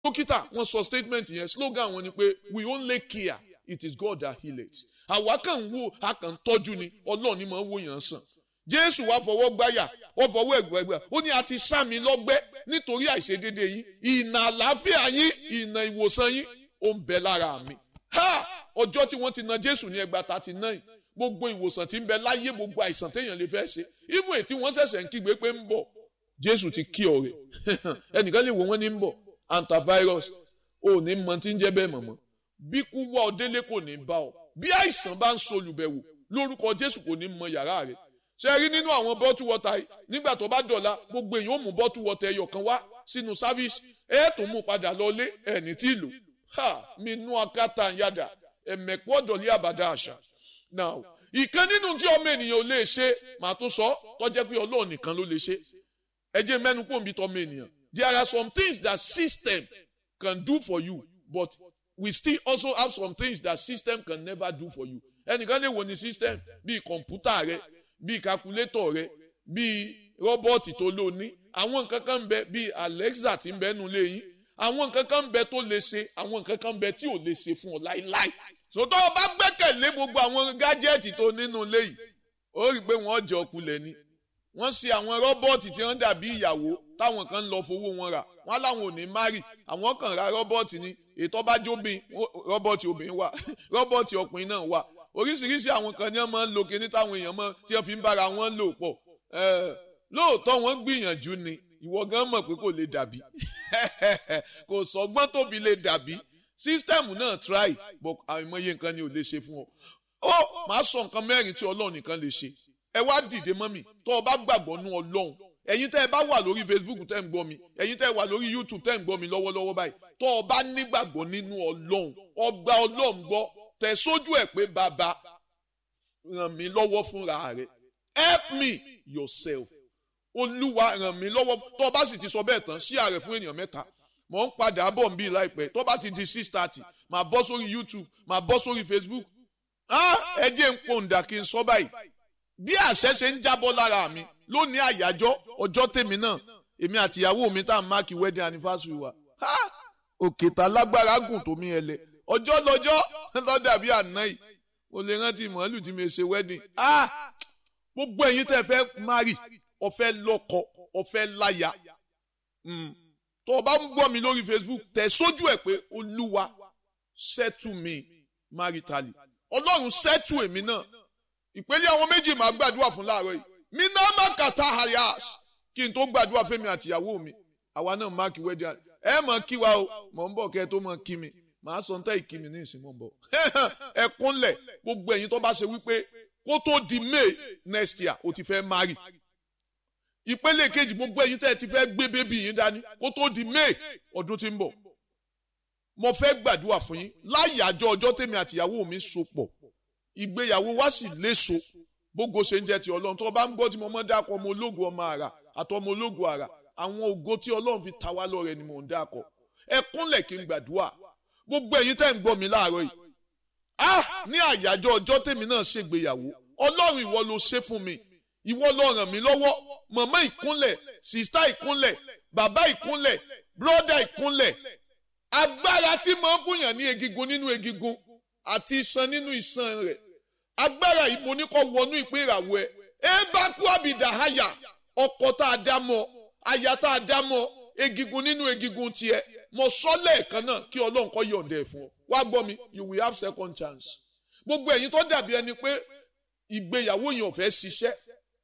dókítà wọ́n sọ statement yẹn slogan wọn ni pé we only care it is God that heal it àwa kàn ń wo a kàn ń tọ́jú ni ọlọ́run ni máa ń wò yàn sàn jésù wá fọwọ́ gbáyà wọ́n fọwọ́ ẹ̀gbẹ́gbẹ́ ó ní a ti sá mi lọ́gbẹ́ nítorí àìṣedéédé yín ìnà àlàáfíà yín ìnà ìwòsàn yín ó ń bẹ lára mi ha ọjọ́ tí wọ́n ti na jésù ní ẹgbàá thirty nine gbogbo ìwòsàn tí ń bẹ láyé gbogbo àìsàn téèyàn lè fẹ́ ṣe even ètí wọ́n ṣẹ̀ṣẹ̀ ń kígbe pé ń bọ̀ jésù ti kí ọ̀rẹ́ ẹnìkan lè wò wọ́n ní ń bọ̀ antivirus ò ní mọ tí ń jẹ́ bẹ́ẹ̀ mọ̀mọ́ bí kú wá ọ délé kò ní bá ọ bí àìsàn bá ń solùbẹ̀wò lórúkọ jésù kò ní mọ yàrá rẹ ṣe rí nínú àwọn bọ́tù wọ́tà yìí nígbà tó bá dọ̀la gbogbo èèyàn ó mú bọ́tù wọ́tà ẹyọ kan wá sínú sáfíìsì ẹ tó mú padà lọlé ẹni tí ìlú ha mi nú akátá yàdà ẹ̀mẹ̀kú ọ̀dọ̀lé àbàdà àṣà now ìkan nínú tí ọmọ ènìyàn ò lè ṣe màá tó sọ tọ́jẹ́ pé ọlọ́run nìkan ló lè ṣe ẹ jẹ́ mẹ́nu kó ń bi tọ́mọ ènìyàn there are some things that system can do for you but we still also have some things that system can never do for you ẹnìkan lè wò ní system bíi kọ̀ǹpútà rẹ bíi calculator rẹ bíi rọ́bọ̀tì tó lò ní àwọn nǹkan kan ń bẹ bíi alexa tí ń bẹ nù léyìn àwọn nǹkan kan ń bẹ tó lè ṣe àwọn nǹkan kan ń bẹ tí ò lè ṣe fún ọ láíláí sòtọ́ ọ bá gbẹ́kẹ̀lé gbogbo àwọn gájẹ́ẹ̀tì tó nínú léyìí ó rí i pé wọ́n jẹ ọkulẹ̀ ni wọ́n ṣe àwọn rọ́bọ̀tì tí wọ́n dàbí ìyàwó táwọn kan ń lọ fowó wọn rà wọ́n láwọn ò ní márì àwọn kan ra rọ́bọ̀tì ni ètò bá jóbin rọ́bọ̀tì obìnrin wà rọ́bọ̀tì ọkùnrin náà wà oríṣiríṣi àwọn kan ní wọ́n máa ń lo kíní táwọn èèyàn mọ̀ tí wọ́n fi ń bára wọn lò pọ̀ lóòótọ́ wọ́n gbìyànjú ni ìwọ gan mọ̀ pé kò lè dàbí kò sọgbọ́n tóbi lè dàbí sísítẹ́ẹ̀mù náà try but àìmọye nǹkan ni ò lè ṣe fún ọ. ó máa sọ nǹkan mẹ́rin tí ọlọ́run nìkan lè ṣe ẹ wá dìde mọ́ mi tó o bá gbàgbọ́ nú ọlọ́run ẹ̀yin tẹ́ ẹ bá wà lórí facebook tẹ́ ń gbọ́ mi ẹ̀yin tẹ́ ẹ wà lórí youtube tẹ́ ń gbọ́ mi lọ́wọ́lọ́wọ́ báyìí tó o bá nígbàgbọ́ nínú ọlọ́run ọgbà ọlọ́run gbọ́ tẹ̀ sójú ẹ̀ pé bàbá ràn mí lọ́wọ́ fúnra rẹ̀ help me yourself olúwa ràn mí lọ́wọ́ tó o bá sì ti sọ bẹ́ẹ̀ tán sí ààrẹ fún ènìyàn mẹ́ta mò ń padà bọ̀ ń bí láìpẹ́ tó bá ti di six thirty màá bọ́ sórí youtube màá bọ́ sórí facebook ẹ jẹ́ ń pòǹdà kí n sọ báyìí bí àṣẹ ṣe ń jábọ́ lára mi lónìí àyájọ́ ọjọ́ tèmi náà èmi àti ìyàwó mi tá à ń máàkì wedding anniversary wa òkè tá lágbára gùn tó mi ẹlẹ ọjọ́ lọ́jọ́ lọ́dà bí àná yìí mo lè rántí màálù tí mi ṣe wedding gbogbo ẹ̀yin tẹ́ fẹ́ marry ọ̀fẹ́ lọ́kọ ọ̀fẹ́ láya tó o bá ń gbọ́ mi lórí facebook tẹ̀ sójú ẹ̀ pé olúwa settle me maritally ọlọ́run settle èmi náà ìpele àwọn méjì máa gbàdúrà fún láàárọ̀ yìí mi náà má kàtà hayash kí n tó gbàdúrà fẹ́mi àtìyàwó mi àwa náà máàkì wedding ẹ mọ̀ kí wa o mọ̀ ń bọ̀ kẹ́ ẹ tó mọ̀ kí mi màá sọ ń tẹ́ ìkí mi ní ìsìn mọ̀ ń bọ̀ ẹ kúnlẹ̀ gbogbo ẹ̀yin tó bá ṣe wípé kó tó di may next year o ti fẹ́ marry ìpele kejì gbogbo ẹ̀yin tẹ́ ẹ ti fẹ́ gbé bébí yín dání kó tó di may ọdún tí ń bọ̀ mo fẹ́ gbàdúrà fún yín láyàjọ ọjọ́ tèmi àtìyàwó mi so pọ̀ ìgbéyàwó wa sì léso bógo ṣe ń jẹ́ ti ọlọ́run tó bá ń gbọ́ tí mo mọ́ dákọ̀ ọmọ ológun ọmọ àrà àti ọmọ ológun àrà àwọn ògo tí ọlọ́run fi ta wá lọ́rẹ ni mò ń dákọ̀ ẹ kúnlẹ̀ kí n gbàdúrà gbogbo ẹ̀yin tẹ́ ń gbọ́ mi láàárọ̀ yìí ah ní àyájọ́ ọjọ́ tèmi náà ṣègbéyàwó ọlọ́run ìwọ ló ṣe fún mi ìwọ ló ràn mí lọ́wọ́ màmá ìkúnlẹ̀ sìstá ìkúnlẹ̀ bàbá ìkúnlẹ̀ bróda ìkúnlẹ̀ agbára tí máa ń fúnyàn ní egigun nínú egigun àti iṣan nínú iṣan rẹ̀ agbára yìí mo ní kó wọnú ìpín ìràwọ̀ ẹ ẹ bá kú àbìdá àyà ọkọ tá a dá mọ́ aya tá a dá mọ́ egigun nínú egigun tiẹ̀ mo sọ lẹ́ẹ̀kan náà kí Ọlọ́run kó yọ̀ǹda ẹ̀ fún ọ wá gbọ́ mi you will have second chance gbogbo ẹ̀yin tó dàbí ẹni pé ìgbéyàwó yẹn ò fẹ́ ṣiṣẹ́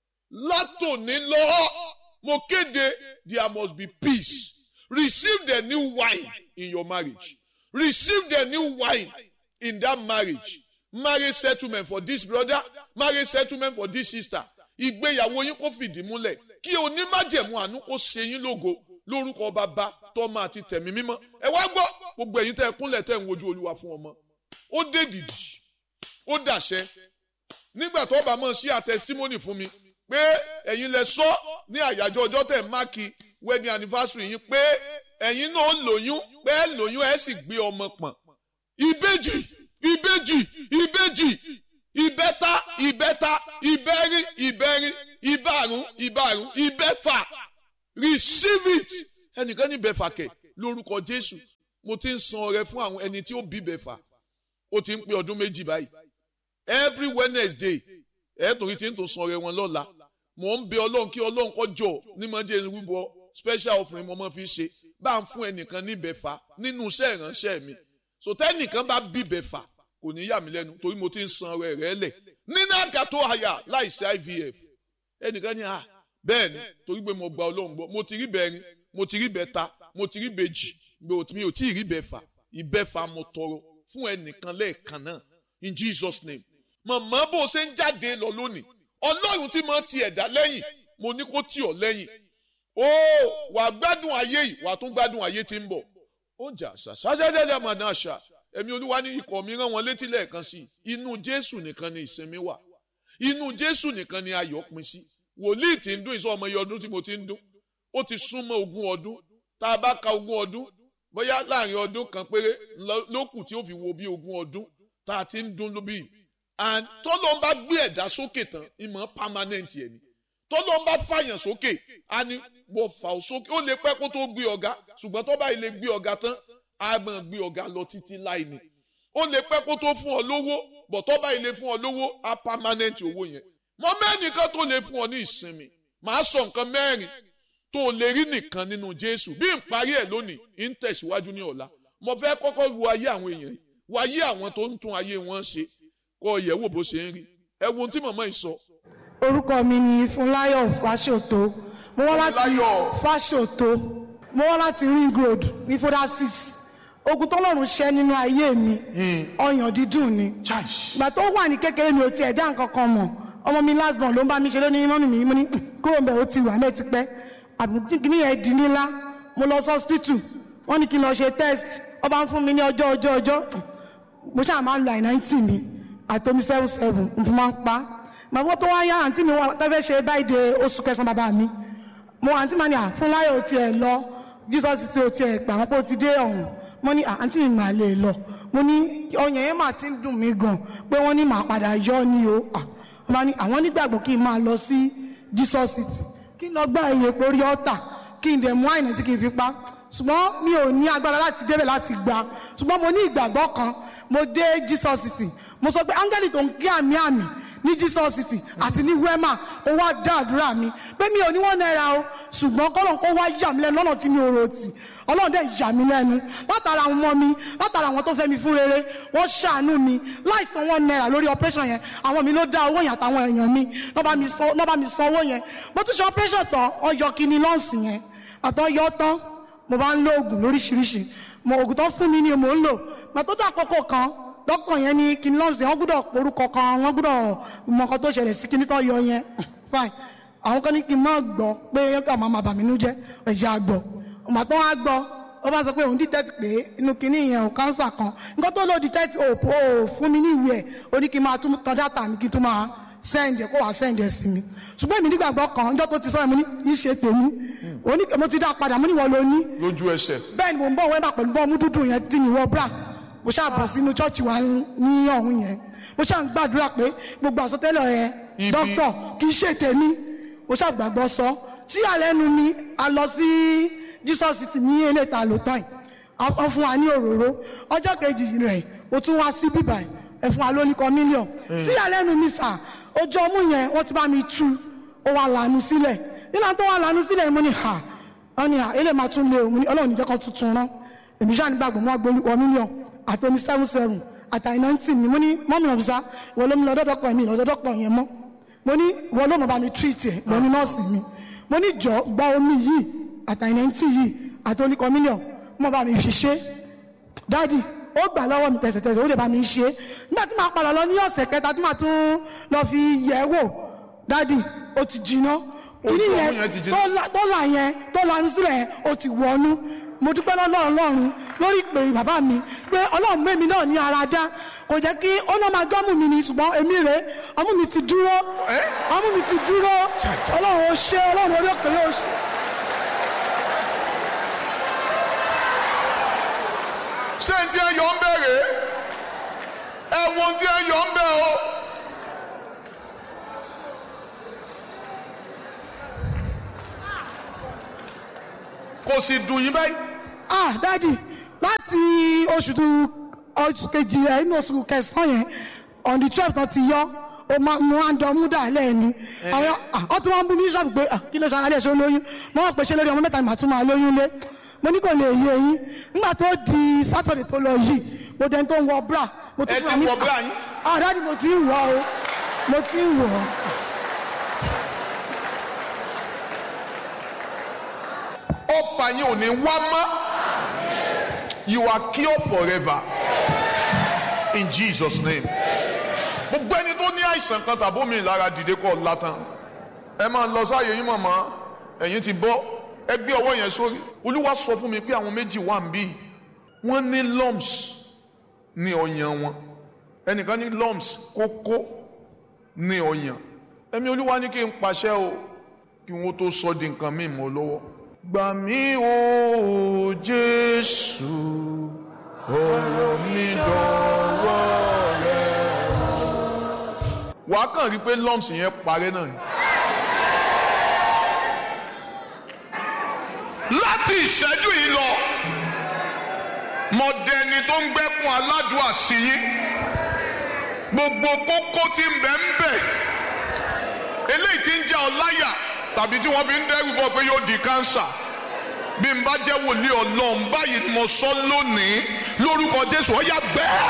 látòní lọ mo kéde there must be peace receive the new wine in your marriage receive the new wine in that marriage marriage settlement for this brother marriage settlement for this sister ìgbéyàwó yín kó fìdí múlẹ̀ kí onímájẹ̀mú àánú kó ṣe yín lógo lórúkọ bàbá tọ́mọ àti tẹ̀mí mímọ́ ẹ wá gbọ́ gbogbo ẹ̀yin tẹ́ ẹ kúnlẹ̀ tẹ́ ẹ ń wojú olúwa fún ọmọ ó dé dìdì ó dàṣẹ nígbà tó bá mọ̀ sí àtẹsítímọ́nì fún mi pé ẹ̀yin lẹ sọ ní àyájọ́ ọjọ́ tẹ̀ máàkì wedding anniversary yín pé ẹ̀yin náà lóyún pé ẹ lóyún ẹ sì gbé ọmọ pọ̀n ìbejì ìbejì ìbejì ìbẹ́ta ìbẹ́ta ìbẹ́rin ìbẹ́rin ìbárùn ìbárùn ìbẹ́fà receive it ẹnìkan ní ìbẹ́fà kẹ̀ lórúkọ jésù mo ti ń san ọrẹ fún àwọn ẹni tí ó bí bẹ̀fà ó ti ń pé ọdún méjì báyìí every wednesday ẹ torí tí ń tó san ọrẹ wọn lọ́la mò ń bẹ ọlọ́run kí ọlọ́run kó jọ ní mọ́ jẹ́ irúbọ special offering mo máa fi ṣe bá ń fún ẹnìkan ní bẹ̀fà nínú iṣẹ́ ìránṣẹ́ mi so tẹ́nìkan bá bí bẹ̀fà kò ní yà mí lẹ́nu torí mo ti ń san ọrẹ rẹ lẹ̀ nínú àgàtọ̀ àyà láìsí ivf ẹnìkan ní à bẹ́ẹ̀ ni torí pé mo gba ọlọ́run gbọ́ mo ti rí bẹ́ẹ̀rin mo ti rí bẹ́ẹ̀ta mo ti rí bẹ́ẹ̀jì mi ò tí ì rí bẹ́ẹ̀fà ìbẹ́fà mo tọrọ fún ẹnìkan lẹ́ẹ̀kan náà in jesus name màmá bó ṣe ń jáde lọ lónìí ọlọ́run tí mo ti ẹ̀dá lẹ́yìn mo ní kó tì ọ́ lẹ́yìn ó wà á gbádùn ayé yìí wà á tún gbádùn ayé tí ń bọ̀ ó jà ṣàṣàṣàṣàṣà mà náà ṣà ẹ̀mí olúwa ní ikọ̀ mi rán wọn létí lẹ́ẹ̀kan sí inú jésù nìkan ni ìsinmi wà inú jésù nìkan ni ayọ̀ pin sí wòlíì tí ń dún ìsọ ọmọ iye ọdún tí mo ti ń dún ó ti súnmọ́ ogún ọdún tá a bá ka ogún ọdún bóyá láàrin ọdún kan péré lókù tí ó fi wo bí ogún ọdún tá a ti ń dún lóbi and tọ́lọ́ ń bá gbé ẹ̀dá sókè tán ìmọ̀ permanent ẹ̀ ni tọ́lọ́ ń bá fàyàn sókè á ní wọ́n fà ó sókè ó lè pẹ́ kó tó gbé ọ̀gá ṣùgbọ́n tó bá ilé gbé ọ̀gá tán á máa gbé ọ̀gá lọ títí láì ní ó lè pẹ́ kó tó fún ọ lówó bọ̀ tó bá ilé fún ọ lówó á permanent owó yẹn mọ mẹ́nìkan tó lè fún ọ ní ìsinmi màá sọ nǹkan mẹ́rin tó lè rí nìkan nínú jésù bí n parí ẹ̀ lónìí ń tẹ̀síwájú ní ọ̀la mo fẹ́ kọ́kọ́ wo ayé àwọn èèyàn yìí wo ayé àwọn tó ń tún ayé wọn ṣe kọ́ yẹ̀ wò bó ṣe ń rí ẹ wo ohun tí màmá yìí sọ. orúkọ mi ni fúnláyọ̀ fáṣọ̀tò mo wá láti fáṣọ̀tò mo wá láti ring road ní foda six ogun tọ́lọ́run ṣẹ́ nínú ayé mi ọyàn dídùn ni ìgbà tó wà ní kékeré mi ò tiẹ̀ dá nǹkan kan mọ̀ ọmọ mi last born ló ń bá mi ṣe lónìí mọ́mí mi mo ní kúrò mbẹ́ ó ti wà mẹ́ẹ̀ ti pẹ́ àbùtí kìíní yẹn di nílá mo lọ sí hospital wọ́n ní kí n lọ ṣe test wọ́n bá ń fún mi ní ọjọ́ ọjọ́ ọjọ́ mo ṣáà máa ń lo àìnáìtì mi àtomi seven seven n fi máa ń pa màbọ́ tó wá yá àǹtí mi wà tẹ́fẹ́ ṣe báyìí de oṣù kẹsàn-án bàbá mi mo àǹtí màá ní à fún láyọ̀ ó tiẹ̀ lọ jesus ti ó tiẹ̀ pà wọ́n pé ó ti dé ọ̀hún mo ní àǹtí mi màá lè lọ mo ní ọyàn yẹn mà ti ń dùn mí gan pé wọ́n ní màá padà yọ ni o wọ́n ní àwọn nígbàgbọ́ kí n máa lọ sí jesus city kí n lọ gbá iye porí ọ́tà kí n dẹ̀ mú àìní tí kì í fi pa ṣùgbọ́n mi ò ní agbára láti débẹ̀ láti gbà ṣùgbọ́n mo ní ìgbàgbọ́ kan mo dé jesus city mo sọ pé áńgẹ́lì tó ń kí àmì àmì ní jesus city àti ní wema ó wá dá àdúrà mi pé mi ò ní wọ́n náírà o ṣùgbọ́n kọ́lọ́n kó wá yà mí lẹ́nu lọ́nà tí mi ò rò tì ọlọ́run dẹ̀ yà mí lẹ́nu látara àwọn ọmọ mi látara àwọn tó fẹ́ mi fún rere wọ́n ṣàánú mi láìsan wọn náírà lórí operation yẹn àwọn mi ló dá owó yẹn àtàwọn èèyàn mi lọ́ bá mi san owó yẹn mo tún ṣe operation tán ọyọ kìíní lọ́ọ̀sì yẹn àtọ́ yọ tán mo bá ń lo oògùn lóríṣiríṣi mo oògùn tó fún mi ni mò ń lò gbà tó dé àkókò kan dọ́kàn yẹn ní kìíní lọ́ọ̀sì yẹn wọ́n gbọ́dọ̀ porúkọ kan wọ́n gbọ́dọ̀ mọ nǹkan tó ṣẹlẹ̀ sí kìíní tó yọ yẹn fine àwọn kan ní kí n má gbọ́ pé àwọn máa bà mí nú jẹ́ ẹ̀jẹ̀ àgbọ̀ ọ̀mà tó wá gbọ́ ó bá sọ pé òun detect pé inú kìíní yẹn ò cancer kan nǹkan tó lò detect ò fún mi ní ìwé ẹ̀ ó ní kí n máa tún tan data mi kí n tún máa send ẹ̀ kó wàá send ẹ̀ sí mi ṣùgbọ́n èmi nígbàgbọ́ kan ọjọ́ tó ti sọ ẹ̀ mo ní kí ṣe tèmi mo ti dá padà mo ní wọ́n lo ní. lójú ẹsẹ̀. bẹ́ẹ̀ ni mo ń bọ̀ wẹ́n bá pẹ̀lú bọ́ọ̀mù dúdú yẹn tí mi wọ bra mo ṣáà bọ̀ sínú chọ́ọ̀chì wa ní ọ̀hún yẹn mo ṣáà ń gbàdúrà pé gbogbo àsọtẹ́lẹ̀ yẹn dókítà kì í ṣe tèmi mo ṣáà gbàgbọ́ sọ tí àlẹ́nu mi a lọ sí jesus ti ní eléta lótàn wọ́n fún wa ní òróró ọjọ́ kejì rẹ̀ mo tún wá sí bíbá ẹ̀ fún wa lóníkan mílíọ̀n tí àlẹ́nu mi sà ojú ọmú yẹn wọ́n ti bá mi tú ó wà lànà sílẹ̀ nígbà tó wà lànà sílẹ̀ mo ní ha wọ́n ní ha ilé máa tún lé o mo ní ọlọ́run níjẹ́ kan tuntun rán èmi ṣáà nígbàgbọ́ mọ́ agbó wọ mílíọ̀n àti omi seven seven àtàyìn náìtì mi mo ní mọ́mí ọ̀bùsá ìwọ ló mi lọ dọ́dọ́pọ̀ mi lọ dọ́dọ́pọ̀ yẹn mọ́ mo ní ìwọ ló mọ̀ bá mi treat ẹ̀ ìwọ ní nọ́ọ̀sì mi mo ní jọ gba omi yìí àtàyìn náìtì yìí àti oníkan mílíọ̀n mọ̀ bá mi fi ṣe dáàdì ó gbà lọ́wọ́ mi tẹ̀sẹ̀tẹ̀sẹ̀ ó lè bá mi ṣe nígbà tí màá padà lọ ní ọ̀sẹ̀ kẹta tí màá tún lọ fi yẹ̀ wò dáàdì ó ti jiná kíní yẹn tó là yẹn tó lanu sílẹ̀ yẹn ó ti wọnú mo dúpẹ́ lọ́lọ́ ọlọ́run lórí ìpè bàbá mi pé ọlọ́run mẹ́mi náà ní ara dá kò jẹ́ kí ó náà máa gbọ́mù mi ni ṣùgbọ́n èmi rè ọmú mi ti dúró ọmú mi ti dúró ọlọ́run ó ṣe ọlọ́run orí òkè yóò ṣe. ṣé n tí ẹ yọ ń bẹ̀rẹ̀ ẹ wo tí ẹ yọ ń bẹ̀ o. kò sì dùn yín báyìí ah dádì láti oṣù tó oṣù kejì ẹ̀ inú oṣù kẹsàn-án yẹn on the twelve tán ti yọ o máa mú àndọ́ dà lẹ́ẹ̀ni àwọn ọ tí wọ́n ń bú mi sọ́ọ̀bù pé ah, kí ló ṣara lẹ̀ ṣe olóyún mo wọ́n pè ṣe lórí ọmọ mẹ́ta ni màá tún máa lóyún lé mo ní kò lè yé yín nígbà tó di sátọ̀dẹ̀ tó lọ yìí mo dẹni tó ń wọ bra mo Ẹ ti fúnra mi- wọ bra yín? ah dádì mo ti ń wọ o mo ti ń wọ ọfà yín ò ní wá mọ́ you are cured forever in Jesus name gbogbo ẹni tó ní àìsàn kan tàbí omi ìlara dìde kọ́ látàn ẹ máa lọ sáàyè yín mọ̀mọ́ ẹ̀yin ti bọ́ ẹ gbé ọwọ́ yẹn sórí olúwa sọ fún mi pé àwọn méjì wà ń bí wọ́n ní lumps ní ọyàn wọn ẹnìkan ní lumps kókó ní ọyàn ẹ̀mí olúwa ní kí n pàṣẹ o kí wọ́n tó sọ di nǹkan míì mọ́ lọ́wọ́ gbà mí o jésù ọ̀rọ̀ mi dọ̀wọ́ rẹ. wàá kàn rí i pé lumps yẹn parẹ́ náà ni. láti ìṣẹ́jú yìí lọ mọ̀dẹ́ni tó ń gbẹ́kun aládùúà sí yín gbogbo kókó tí ń bẹ ń bẹ eléyìí tí ń jẹ́ ọ láyà tàbí tí wọ́n fi ń dẹ́rù bọ̀ pé yóò di kánsà bí n bá jẹ́ wòlíì ọlọ́run báyìí ni mo sọ lónìí lórúkọ jésù ó yá bẹ́ẹ̀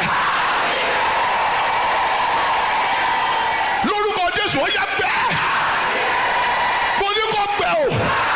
lórúkọ jésù ó yá bẹ́ẹ̀ mo ní kó bẹ́ẹ̀ o.